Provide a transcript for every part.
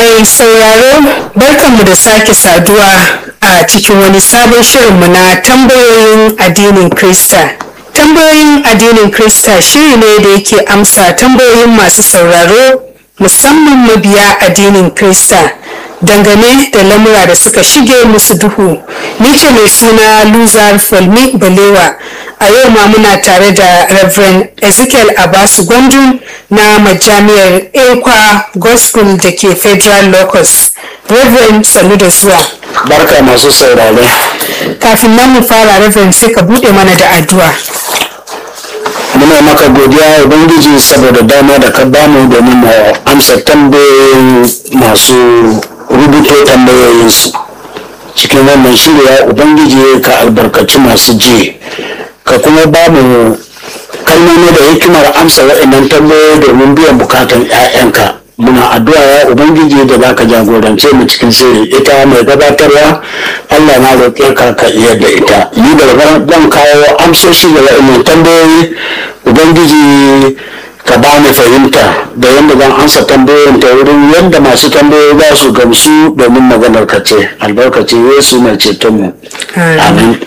Mai sauraro barkanmu da sake saduwa a cikin wani sabon shirinmu na tambayoyin addinin Krista. Tambayoyin addinin Krista shiri ne da yake amsa tambayoyin masu sauraro musamman mabiya addinin Krista dangane da lamura da suka shige musu duhu. Ni ce mai suna Luzar Falmi Balewa. A yau ma muna tare da Reverend Ezekiel Abasu Gwandu na majami'ar Ekwa Gospel da ke Federal Locus. Reverend sannu da zuwa. Barka masu saurare. Kafin nan mu fara Reverend sai ka buɗe mana da addu'a. Muna maka godiya Ubangiji saboda dama da ka bamu domin mu amsa tambayoyin masu rubuto tambayoyinsu. Cikin wannan shirya Ubangiji ka albarkaci masu ji. Ka kuma ba mu kalmomi da hikimar amsa waɗannan tambayoyi domin biyan bukatan 'ya'yanka. muna addu'a ya ubangiji da zaka jagorance mu cikin sirri ita mai gabatarwa Allah na roƙe ka ka iya da ita ni da zan kawo amsoshi da wa'annan tambayoyi ubangiji ka ba ni fahimta da yadda zan ansa tambayoyin ta wurin yadda masu tambayoyi za su gamsu domin maganar ka ce albarkacin yesu mai cetonmu amin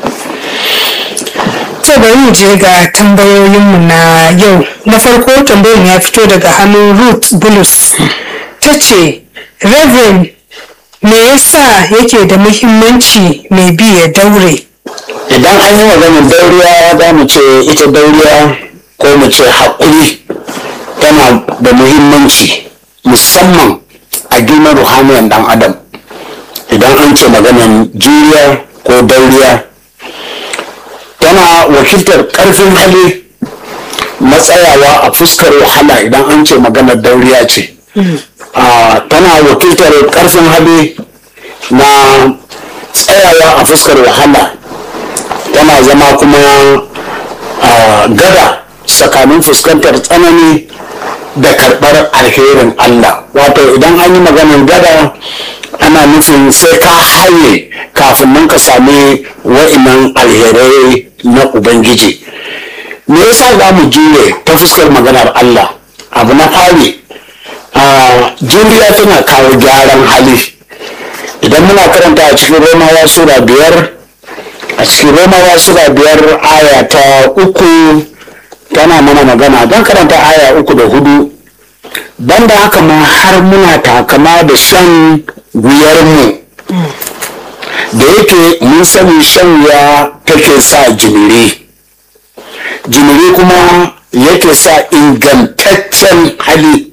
To bari mu je ga tambayoyinmu na yau. Na farko tambayin ya fito daga hannun Ruth Bulus. Ta ce, Reverend, me yasa yake da muhimmanci mai bi ya daure? idan an yi maganar dauriya za mu ce ita dauriya ko mu ce haƙuri tana da muhimmanci musamman a girman ruhaniyan ɗan adam idan an ce maganar juriya ko dauriya tana wakiltar ƙarfin hali matsayawa a fuskar wahala idan an ce maganar dauriya ce Ah, tana wakiltar ƙarfin hali na tsayawa a fuskar wahala tana zama kuma ah, gada tsakanin fuskantar tsanani da karɓar alherin Allah wato idan an yi maganar gada ana nufin sai ka haye kafin nan ka sami wa'inan alherai na Ubangiji me yasa za mu jure ta fuskar maganar Allah abu na fari ah, juriya tana kawo gyaran hali idan muna karanta a cikin romawa sura biyar a cikin romawa sura biyar aya ta uku tana mana magana don karanta aya uku da hudu banda haka ma har muna takama da shan wuyarmu da yake mun sani shan wuya take sa jimiri jimiri kuma yake sa ingantaccen hali